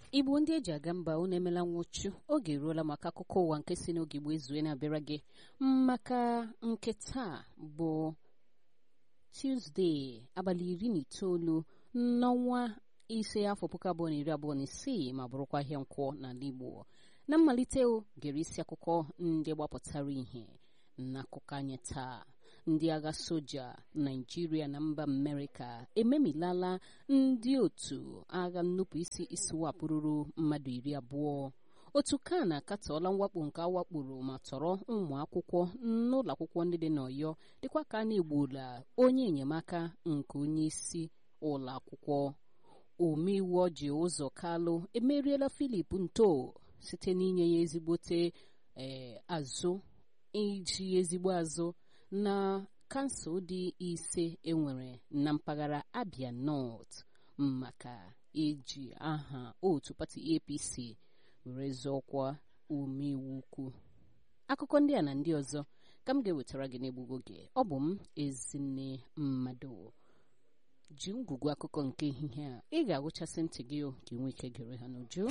igbo ndị eji aga mba unu emela nwụchu oge eruola maka akụkọ ụwa nke si n'oge igbo ezue na-abịara gị maka nke taa bụ tuzdee abalị iri na itoolu n'ọnwa ise afọ puku abụọ na iri abụọ na isii ma bụrụkwa ahịa nkwọ n'ala igbo na mmalite o gere isi akụkọ ndị gbapụtara ihe n'akụkọ anyị taa ndị agha soja naijiria na mba amerịka ememilala ndị otu agha nnupụisi isiwapụrụrụ mmadụ iri abụọ otu ka na-akatọọla mwakpo nke awakporo ma tọrọ ụmụ akwụkwọ n'ụlọ akwụkwọ ndị dị n'ọyọ dịkwa ka a na-egbuola onye enyemaka nke onye isi ụlọ akwụkwọ omeiwu ọji ụzọ kalụ emeriela filip nto site n'inye ya ezigbote ee azụ iji ezigbo azụ na kansụl dị ise enwere na mpaghara abia north maka eji aha otu pati apc were zọọkwa omeiwu ukwu akụkọ ndị a na ndị ọzọ ka m ga-ewetara gị n'egbugo gị ọ bụ m ezinne mmadụ ji ngwugwu akụkọ nke ehihie a ị ga-agụchasị ntị gị ka ị nwee ike gere ha n'uju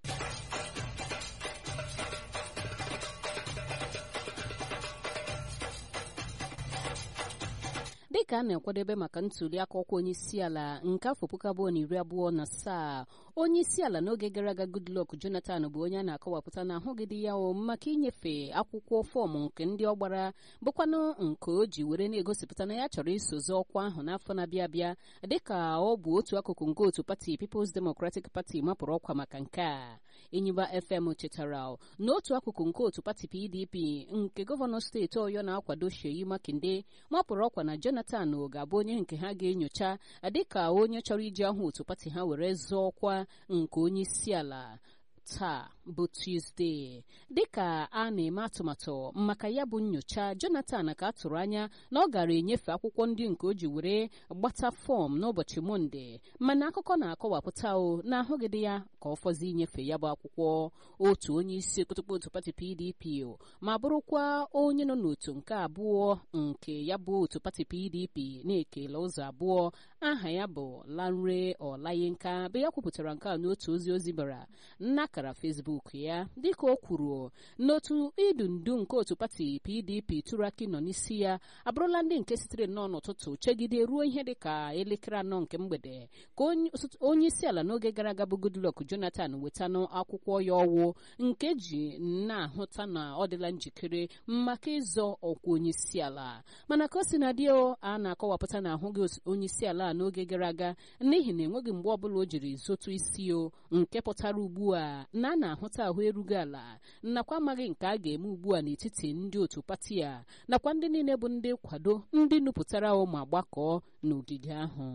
dịka a na-akwadebe maka ntuli aka ọkwa onye isi ala nke afọ puku abụọ na iri abụọ na asaa onye isi ala n'oge gara aga goodluck jonathan bụ onye a na-akọwapụta na ahụgịdị ya o maka inyefe akwụkwọ fọọmụ nke ndị ọ gbara bụkwanụ nke o ji were na-egosipụta na ya chọrọ isozi ọkwa ahụ n'afọ na-abịa abịa dịka ọ bụ otu akụkụ nke otu pati peoples democratic party mapụrụ ọkwa maka nke a enyiba fm chetara na otu akụkụ nke otu pati pdp nke gọvanọ steeti ọyọ na-akwado sheyi makinde mapụrụ ọkwa na jonathan jonathan ga-abụ onye nke ha ga-enyocha dịka onye chọrọ iji ahụ otu pati ha were zọọ ọkwa nke onye isi ala taa bụ tuzdee dịka a na-eme atụmatụ maka ya bụ nyocha jonathan ka a tụrụ anya na ọ gara enyefe akwụkwọ ndị nke o ji were gbata fọm n'ụbọchị monde mana akụkọ na-akọwapụta o na ahụgịdị ya ka ọ fọzi inyefe ya bụ akwụkwọ otu onye isi okpotokpo otu pati pdp ma bụrụkwa onye nọ n'otu nke abụọ nke ya bụ otu pati pdp na-ekele ụzọ abụọ aha ya bụ lanre ọlayinka bụ ya kwupụtara nke a n'otu ozi ozi bara n'akara fesbuk ya dịka o kwuru n'otu idu ndu nke otu pati pdp turaki nọ n'isi ya abụrụla ndị nke sitere nnọọ n'ụtụtụ chegide ruo ihe dịka elekere anọ nke mgbede ka onye isi ala n'oge gara aga bụ goodluck jonathan wetanụ akwụkwọ ya ọwụ nke ji na-ahụta na ọ dịla njikere maka ịzọ ọkwa onye isi ala mana ka o si na dị a na-akọwapụta na ahụghị onye isi ala n'oge gara aga n'ihi na enweghị mgbe ọbụla o jiri zotu isi o nke pụtara ugbu a na a na-ahụta ahụ erughị ala nakwa amaghị nke a ga-eme ugbu a n'etiti ndị otu pati a nakwa ndị niile bụ ndị kwado ndị nupụtara ma gbakọọ n'ogige ahụ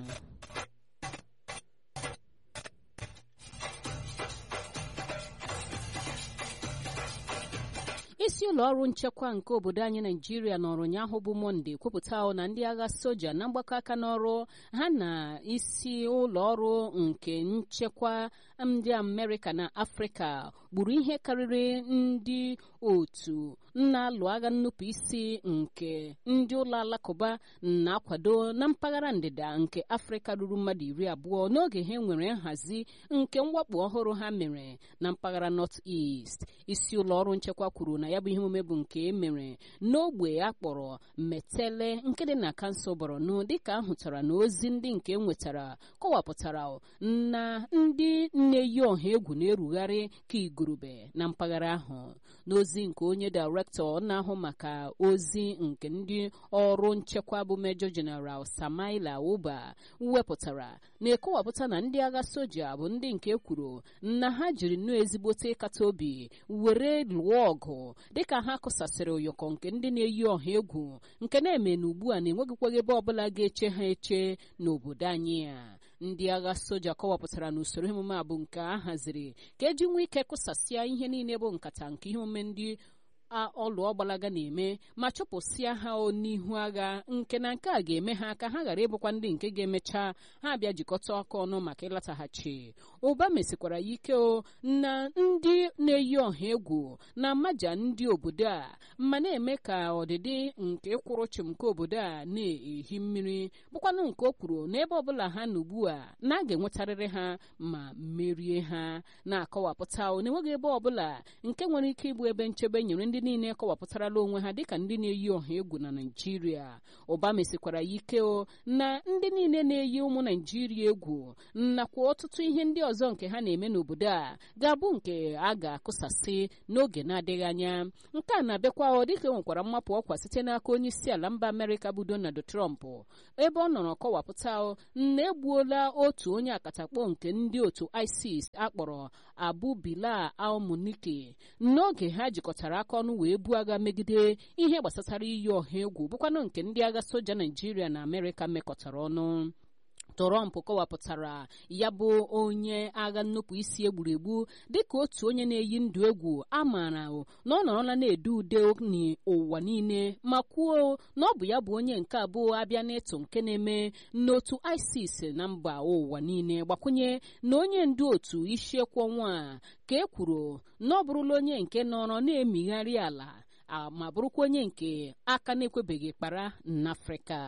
isi ụlọ ọrụ nchekwa nke obodo anyị naijiria nọrọ ụnyaahụ bụ mọnde kwupụta na ndị agha soja na mgbakọ aka n'ọrụ ha na isi ụlọ ọrụ nke nchekwa ndị amerịka na afrịka gburu ihe karịrị ndị otu na-alụ agha nnupụ isi nke ndị ụlọ alakụba na-akwado na mpaghara ndịda nke afrịka ruru mmadụ iri abụọ n'oge ha nwere nhazi nke mwakpo ọhụrụ ha mere na mpaghara north east isi ụlọ ọrụ nchekwa kwuru na ya bụ ihe omume bụ nke e mere n'ogbe a kpọrọ metele nke dị na kansụl borno dịka ahụtara na ozi ndị nke nwetara kọwapụtara na ndị na-eyi ọha egwu na-erugharị ka igurube na mpaghara ahụ n'ozi nke onye dairektọ na-ahụ maka ozi nke ndị ọrụ nchekwa bụ mejọ jeneral samaila uba wepụtara na-ekọwapụta na ndị agha soja bụ ndị nke kwuru na ha jiri nnọọ ezigbote ịkata obi were lụọ ọgụ dịka ha kụsasịrị ụyọkọ nke ndị na-eyi ọha egwu nke na-eme na ugbu a na-enweghịkwaghị ebe ọbụla ga-eche ha eche n'obodo anyị a ndị agha soja kọwapụtara na usoro emume a bụ nke a haziri ka eji nwee ike kụsasịa ihe niile bụ nkata nke ihe omume ndị ọlụ ọgbalaga na-eme ma chụpụsịa ha n'ihu agha nke na nke a ga-eme ha ka ha ghara ịbụkwa ndị nke ga-emecha ha bịa jikọta ọkụ ọnụ maka ịlataghachi ụba mesikwara ya ike o na ndị na-eyi ọha egwu na mmaja ndị obodo a ma na-eme ka ọdịdị nke kwụrụ chịm nke obodo a na-ehi mmiri bụkwanụ nke o kwuru n'ebe ọbụla ha na ugbu a na a ga-enwetarịrị ha ma merie ha na-akọwapụta na enweghị ebe ọbụla nke nwere ike ịbụ ebe nchebe nyere ndị niile kọwapụtarala onwe ha dịka ndị na-eyi ọha egwu na naijiria ụba mesikwara ya ike o na ndị niile na-eyi ụmụ naijiria egwu nakwa ọtụtụ ihe ndị ọzọ nke ha na-eme n'obodo a ga-abụ nke a ga-akụsasị n'oge na-adịghị anya nke a na-abịakwa ọ dịka enwekwara mmapụ ọkwa site n'aka onye isi ala mba amerịka bụ donald trump ebe ọ nọrọ kọwapụta na egbuola otu onye akatakpo nke ndị otu isis akpọrọ abu bilal almunike n'oge ha jikọtara aka ọnụ wee buo agha megide ihe gbasatara iyi ọha egwu bụkwanụ nke ndị agha soja naijiria na amerịka mekọtara ọnụ Trump kọwapụtara ya bụ onye agha nnupụ isi egburu egbu dịka otu onye na-eyi ndụ egwu a maara na ọ nọrọla na-ede ude n'ụwa niile ma kwuo na ọ bụ ya bụ onye nke abụọ abịa n'ịtụ nke na-eme n'otu ISIS na mba ụwa niile gbakwunye na onye ndu otu isiekwu ọnwa a ka e kwuru na ọ bụrụla onye nke nọrọ na-emigharị ala ma bụrụkwa onye nke aka na-ekwebeghị kpara n'Afrịka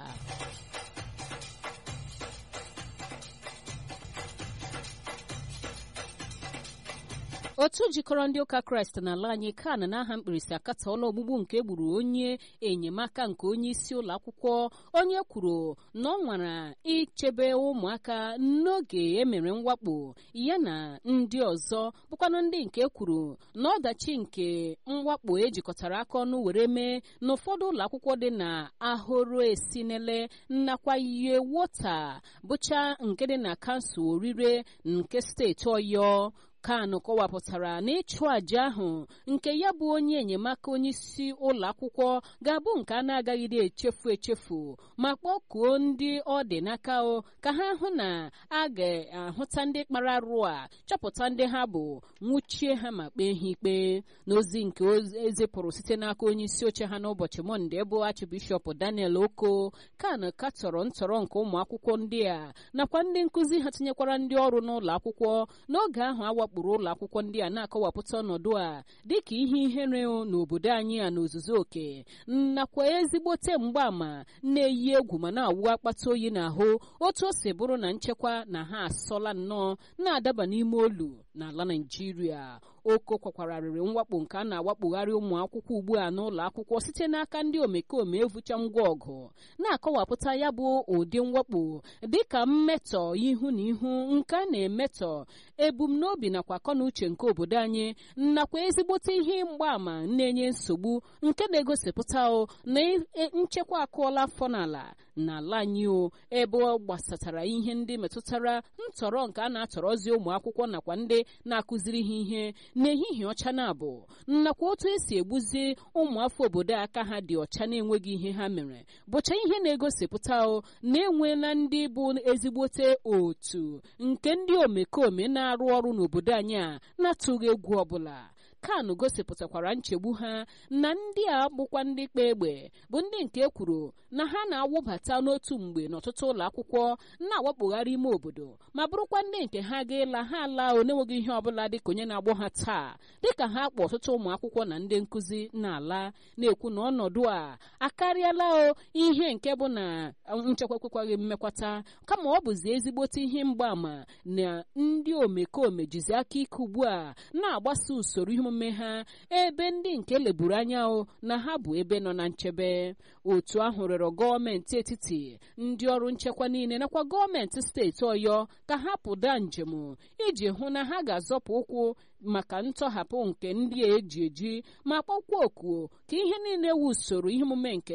otu jikọrọ ndị ụka kraịst n'ala anyị kan n'aha mkpirisi akatọọla ogbugbu nke egburu onye enyemaka nke onye isi ụlọ akwụkwọ onye kwuru na ọ nwara ichebe ụmụaka n'oge emere mwakpo ya na ndị ọzọ bụkwanụ ndị nke kwuru na ọdachi nke mwakpo ejikọtara aka ọnụ were mee n'ụfọdụ ụlọ akwụkwọ dị na ahụrụ esinele nakwa ihe wota bụcha nke dị na kansụl orire nke steeti ọyọ kan kọwapụtara na ịchụ àjà ahụ nke ya bụ onye enyemaka onye isi ụlọ akwụkwọ ga-abụ nke a na-agaghịde echefu echefu ma kpọkuo ndị ọ dị n'aka o ka ha hụ na a ga-ahụta ndị kpara arụ a chọpụta ndị ha bụ nwụchie ha ma kpee ha ikpe n'ozi nke ezipụrụ site n'aka onye isi oche ha n'ụbọchị mọnde bụ achịbishọp daniel oko kan katọrọ ntọrọ nke ụmụ akwụkwọ ndị a nakwa ndị nkụzi ha tinyekwara ndị ọrụ n'ụlọ akwụkwọ n'oge ahụ awa wakporo ụlọ akwụkwọ ndị a na-akọwapụta ọnọdụ a dịka ihe ihere n'obodo anyị a n'ozuzu oke nakwa ezigbote mgbaàmà na-eyi egwu ma na-awụ akpata oyi n'ahụ otu o si bụrụ na nchekwa na ha asọla nnọọ na-adaba n'ime olu n'ala naijiria oko kwakwararịrị mwakpo nke a na-awakpogharị ụmụ akwụkwọ ugbu a n'ụlọ akwụkwọ site n'aka ndị omekome evucha ngwa ọgụ na-akọwapụta ya bụ ụdị mwakpo dịka mmetọ ihu na ihu nke a na-emetọ ebumnobi nakwa akọnuche nke obodo anyị nakwa ezigbote ihe mgbaàmà na-enye nsogbu nke na-egosipụta na nchekwa akụọla afọ n'ala n'ala anyị o ebe ọ gbasatara ihe ndị metụtara ntọrọ nke a na-atọrọzi ụmụ akwụkwọ nakwa ndị na-akụziri ha ihe n'ehihie ọcha na-abụ nakwa otu esi egbuzi ụmụafọ obodo aka ha dị ọcha na-enweghị ihe ha mere bụcha ihe na-egosipụta o na-enweela ndị bụ ezigbote otu nke ndị omekome na-arụ ọrụ n'obodo anyị a na-atụghị egwu ọbụla kan gosipụtakwara nchegbu ha na ndị a bụkwa ndị kpa egbe bụ ndị nke kwuru na ha na-awụbata n'otu mgbe n'ọtụtụ ụlọ akwụkwọ na-awakpogharị ime obodo ma bụrụkwa ndị nke ha ga-ela ha ala onenweghị ihe ọbụla dịka onye na-agbọ ha taa dịka ha kpọ ọtụtụ ụmụ akwụkwọ na ndị nkụzi na-ala na-ekwu na ọnọdụ a akarịala o ihe nke bụ na nchekwa ekwekwaghị mmekwata kama ọ bụzi ezigbote ihe mgbaàmà na ndị omekome jizi aka ike ugbu a na-agbasa usoro ihe omume ha ebe ndị nke leburu anya na ha bụ ebe nọ na nchebe otu ahụ rịọrọ gọọmenti etiti ndị ọrụ nchekwa niile nakwa gọọmenti steeti ọyọ ka ha pụda njem iji hụ na ha ga-azọpụ ụkwụ maka ntọhapụ nke ndị a eji eji ma kpọkwa oku ka ihe niile wu usoro ihe omume nke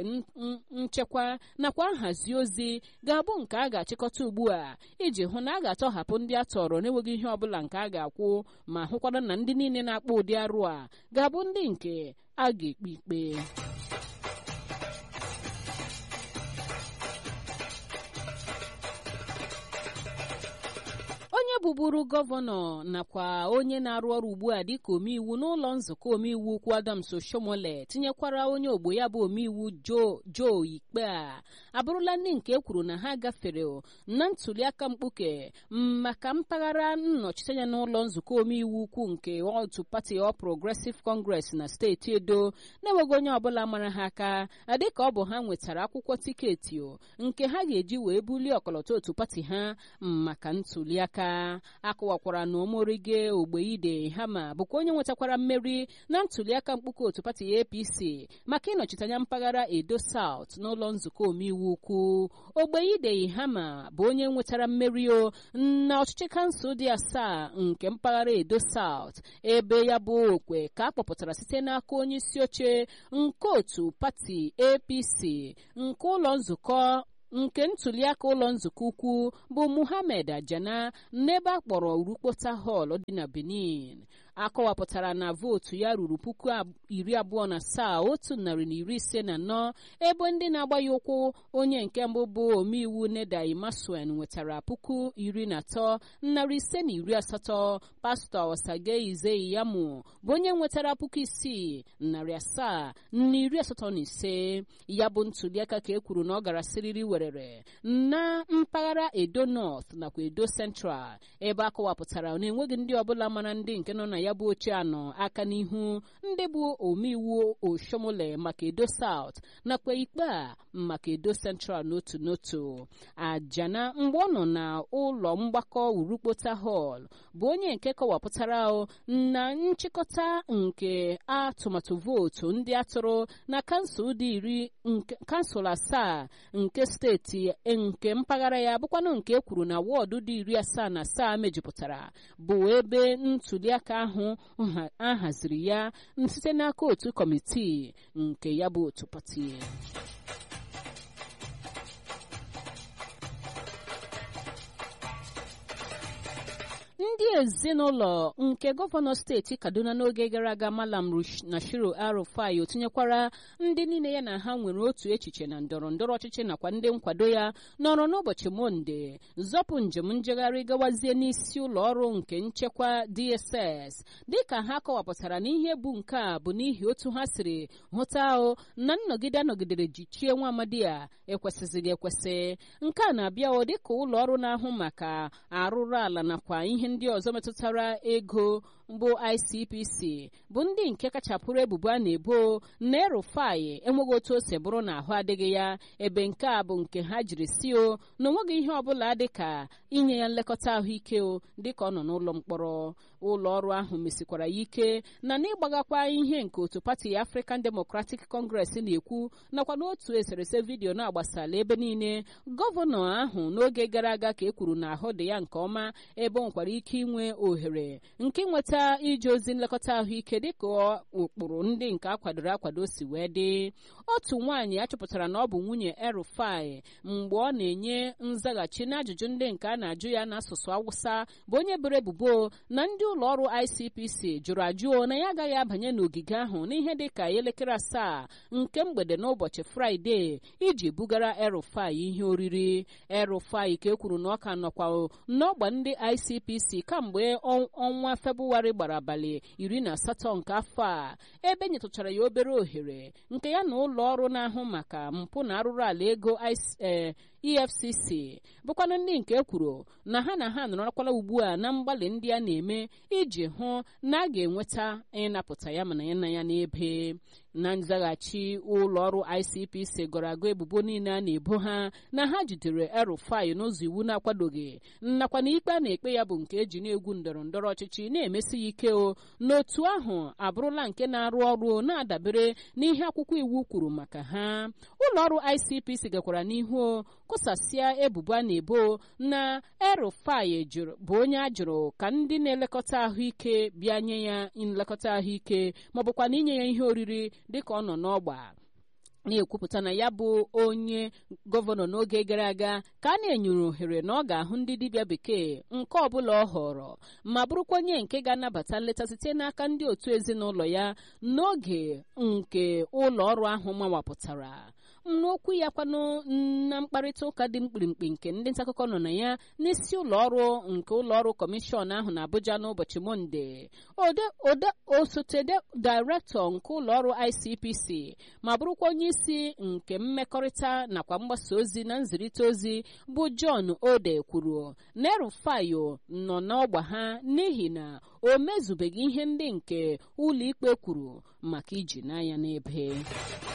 nchekwa nakwa nhazi ozi ga-abụ nke a ga-achịkọta ugbu a iji hụ na a ga-atọhapụ ndị a tọrọ n'enweghị ihe ọbụla nke a ga-akwụ ma hụkwara na ndị niile na-akpọ ụdị arụ a ga-abụ ndị nke a ga-ekpe ikpe onye bụburu gọvanọ nakwa onye na-arụ ọrụ ugbu a dịka omeiwu n'ụlọ nzukọ omeiwu ukwu Adams Oshomole tinyekwara onye ogbo ya bụ omeiwu Joe Ikpe a abụrụla ndị nke ekwuru na ha gafere na ntuliaka mkpuke maka mpaghara nnọchiteanya n'ụlọ nzukọ omeiwu ukwu nke otu pati All Progressive Congress na steeti Edo na-enweghị onye ọbụla mara ha aka dịka ọ bụ ha nwetara akwụkwọ tiketi nke ha ga-eji wee bulie ọkọlọtọ otu pati ha maka ntuliaka akọwakwara na omorige ogbeide hama bụkwa onye nwetakwara mmeri na ntuliaka mkpuke otu pati APC maka ịnọchite anya mpaghara Edo South n'ụlọ nzukọ omeiwu ukwu ogbeide hama bụ onye nwetara mmeri o na ọchịchị kansụl dị asaa nke mpaghara Edo South ebe ya bụ okwe ka a kpọpụtara site n'aka onye isi oche nke otu pati APC nke ụlọ nzukọ nke ntuliaka ụlọ nzukọ ukwu bụ Muhammad Ajana n'ebe a kpọrọ Urukpota Hall dị na Benin akọwapụtara na vootu ya ruru puku iri abụọ na asaa otu narị na iri ise na anọ ebe ndị na-agba ya ụkwụ onye nke mbụ bụ omeiwu Neda Imasuen nwetara puku iri na atọ narị ise na iri asatọ pastọ Osage Izeyiyamu bụ onye nwetara puku isii narị asaa na iri asatọ na ise ya bụ ntuliaka ka e kwuru na ọ gara siriri werere na mpaghara Edo North nakwa Edo Central ebe akọwapụtara na enweghị ndị ọbụla mara ndị nke nọ na ya bụ oche anọ aka n'ihu ndị bụ omeiwu Oshomole maka Edo South nakwa ikpe a maka Edo Central n'otu n'otu Ajana mgbe ọ nọ na ụlọ mgbakọ Urukpota Hall bụ onye nke kọwapụtara na nchịkọta nke atụmatụ vootu ndị atụrụ na kansụl dị iri kansụl asaa nke steeti nke mpaghara ya bụkwanụ nke e kwuru na wọọdụ dị iri asaa na asaa mejupụtara bụ ebe ntuliaka ahụ a haziri ya site n'aka otu kọmitii nke ya bụ otu pati ndị ezinụlọ nke gọvanọ steeti kaduna n'oge gara aga malam nashiru arufai otinyekwara ndị niile ya na ha nwere otu echiche na ndọrọ ndọrọ ọchịchị nakwa ndị nkwado ya nọrọ n'ụbọchị monde zọpụ njem njegharị gawazie n'isi ụlọ ọrụ nke nchekwa dss dịka ha kọwapụtara na ihe bụ nke a bụ n'ihi otu ha siri hụta ahụ na nnọgide anọgidere jichie nwa amadi a ekwesịzịghị ekwesị nke a na-abịa o dịka ụlọ ọrụ na-ahụ maka arụrụ ala nakwa ihe ndị ọzọ metụtara ego bụ ICPC bụ ndị nke kachapụrụ ebubo a na-ebo na erufai enweghị otu o si bụrụ na ahụ adịghị ya ebe nke a bụ nke ha jiri si o na onweghị ihe ọbụla dịka inye ya nlekọta ahụike o dịka ọ nọ n'ụlọ mkpọrọ ụlọ ọrụ ahụ mesikwara ya ike na n'ịgbagakwa ihe nke otu pati African Democratic Congress na-ekwu nakwa n'otu eserese vidiyo na-agbasala ebe niile gọvanọ ahụ n'oge gara aga ka e kwuru na ahụ dị ya nke ọma ebe ọ nwekwara ike inwe ohere nke nweta ije ozi nlekọta ahụike dịka ụkpụrụ ndị nke akwadoro akwado si wee dị otu nwaanyị achọpụtara na ọ bụ nwunye erufai mgbe ọ na-enye nzaghachi n'ajụjụ ndị nke a na-ajụ ya n'asụsụ awụsa bụ onye bere ebubo na ndị ụlọ ọrụ ICPC jụrụ ajụọ na ya agaghị abanye n'ogige ahụ n'ihe dịka elekere asaa nke mgbede n'ụbọchị fraịde iji bugara erufai ihe oriri erufai ka e kwuru na ọ ka nọkwa n'ọgba ndị ICPC kamgbe ọnwa Febụwarị gbara abalị iri na asatọ nke afọ a ebe nyetụchara ya obere ohere nke ya na ụlọ ọrụ na-ahụ maka mpụ na arụrụ ala ego EFCC bụkwanụ ndị nke kwuru na ha na ha nọrọkwala ugbu a na mgbalị ndị a na-eme iji hụ na a ga-enweta ịnapụta ya mana ya na ya n'ebe na nzaghachi ụlọ ọrụ ICPC gọrọ agụ ebubo niile a na-ebo ha na ha jidere erufai n'ụzọ iwu na-akwadoghị nakwa na ikpe a na-ekpe ya bụ nke eji na-egwu ndọrọ ndọrọ ọchịchị na-emesi ya ike o n'otu ahụ abụrụla nke na-arụ ọrụ na-adabere n'ihe akwụkwọ iwu kwuru maka ha ụlọ ọrụ ICPC gakwara n'ihu kụsasịa ebubo a na-ebo na erufai bụ onye a jụrụ ka ndị na-elekọta ahụike bịa nye ya nlekọta ahụike maọbụkwa na inye ya ihe oriri dịka ọ nọ n'ọgba na-ekwupụta na ya bụ onye gọvanọ n'oge gara aga ka a na-enyere ohere na ọ ga-ahụ ndị dibịa bekee nke ọbụla ọ họrọ ma bụrụkwa onye nke ga-anabata nleta site n'aka ndị otu ezinụlọ ya n'oge nke ụlọ ọrụ ahụ mawapụtara n'okwu ya kwanụ na mkparịta ụka dị mkpirimkpi nke ndị ntaakụkọ nọ na ya n'isi ụlọ ọrụ nke ụlọ ọrụ kọmishọn ahụ na Abuja n'ụbọchị Mọnde osote dairektọ nke ụlọ ọrụ ICPC ma bụrụkwa onye isi nke mmekọrịta nakwa mgbasa ozi na nzirịta ozi bụ John Ode kwuru na Erufayo nọ n'ọgba ha n'ihi na o mezubeghị ihe ndị nke ụlọikpe kwuru maka iji n'anya n'ebe